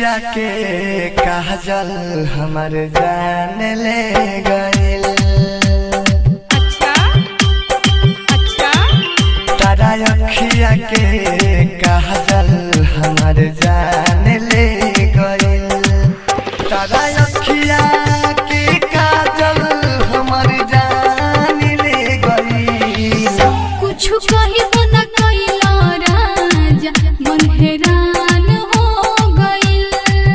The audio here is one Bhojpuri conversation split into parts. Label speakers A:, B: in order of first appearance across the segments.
A: अखिया के काजल हमर जान ले गइल
B: अच्छा अच्छा
A: तारा अखिया के काजल हमर जान ले गइल तारा अखिया के काजल हमर जान ले गइल
B: कुछ कहिबो न कैला राजा मन हैरान हो गइल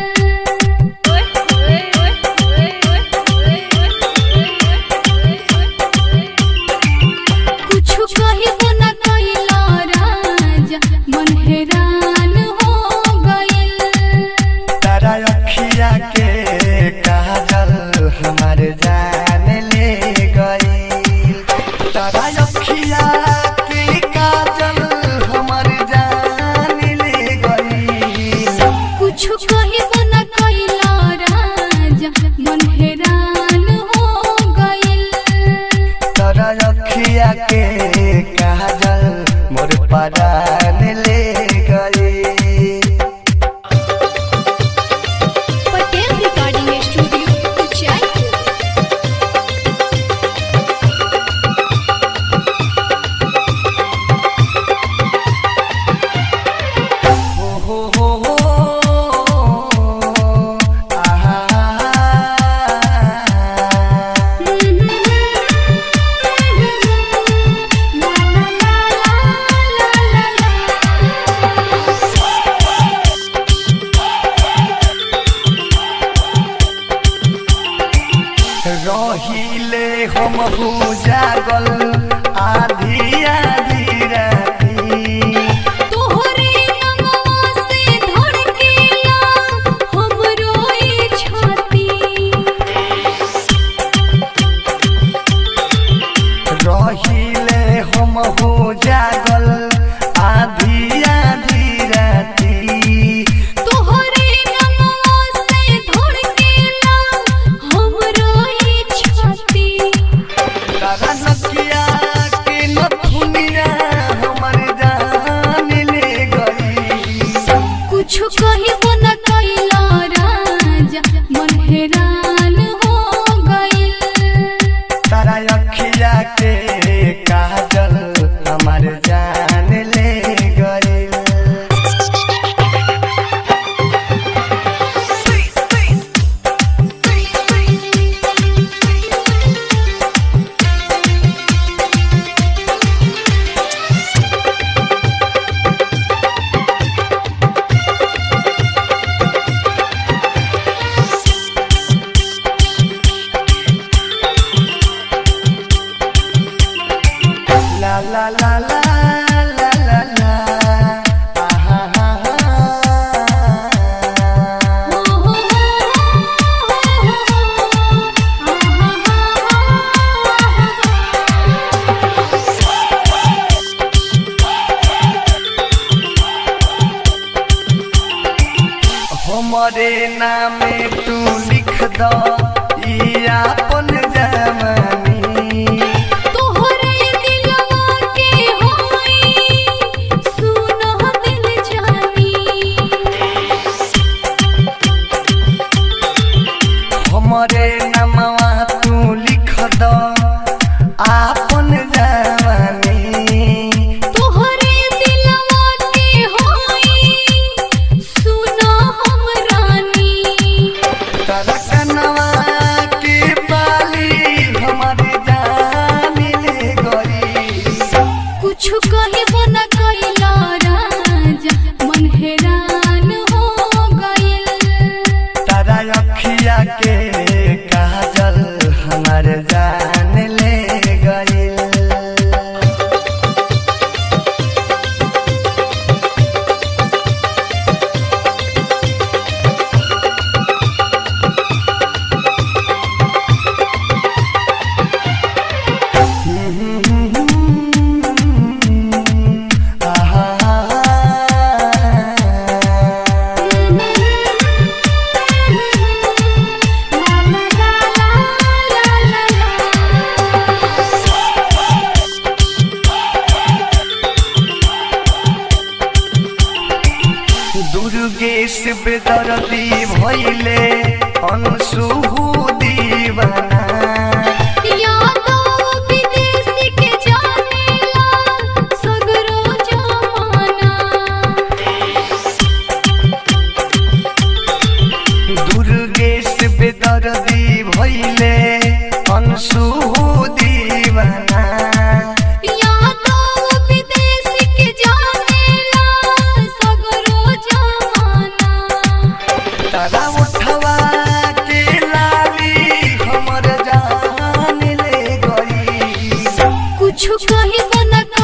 B: कुछ कहिबो न कैला राजा मन हैरान हो गइल
A: तारा अखिया के काजल हमर जान ले गइल तारा अखिया के काजल हमर जान ले गइल
B: कुछ कहिबो न कैला राजा मन हैरान हो गइल
A: तारा अखिया के काजल मोर परान ले गइल
B: पटेल रिकॉर्डिंग स्टूडियो उचाईपुर
A: हो हो हो हो आहा रहिले हम हो जागल आधी आधी राती
B: तोहरे नमवा से धड़केला हमरो ई छाती
A: रहिले हम हो जागल आधी आधी राती
B: तोहरे नमवा से धड़केला हमरो ई छाती
A: तारा नकिया के नथुनिया हमर जान ले गई
B: कुछ कहिबो न कैला राजा मन हैरान हो गइल
A: तारा अखिया के काजल हमर जान ले गई La la la la la la la आहा हा हा हमरे नामे तू लिख द ई आपन जवानी
B: तोहरे दिलवा के होई सुनो दिल जानी
A: हमरे नामवा तू लिख द आपन जवानी
B: तोहरे दिलवा के होई सुनो हम रानी
A: तरकनवा के बाली हमरे जान ले गई
B: कुछ कहिबो न कैला राजा मन हैरान हो गइल
A: तारा अखिया के काजल हमर जान ले गइल अंशु दीवाना
B: यादो विदेशी के जानेला सगरो जमाना
A: दुर्गेश बेदर्दी भैले अंशु दीवाना
B: यादो विदेशी के जानेला सगरो जमाना
A: तारा उठवा के लाली हमर जान ले गई
B: कुछ कही न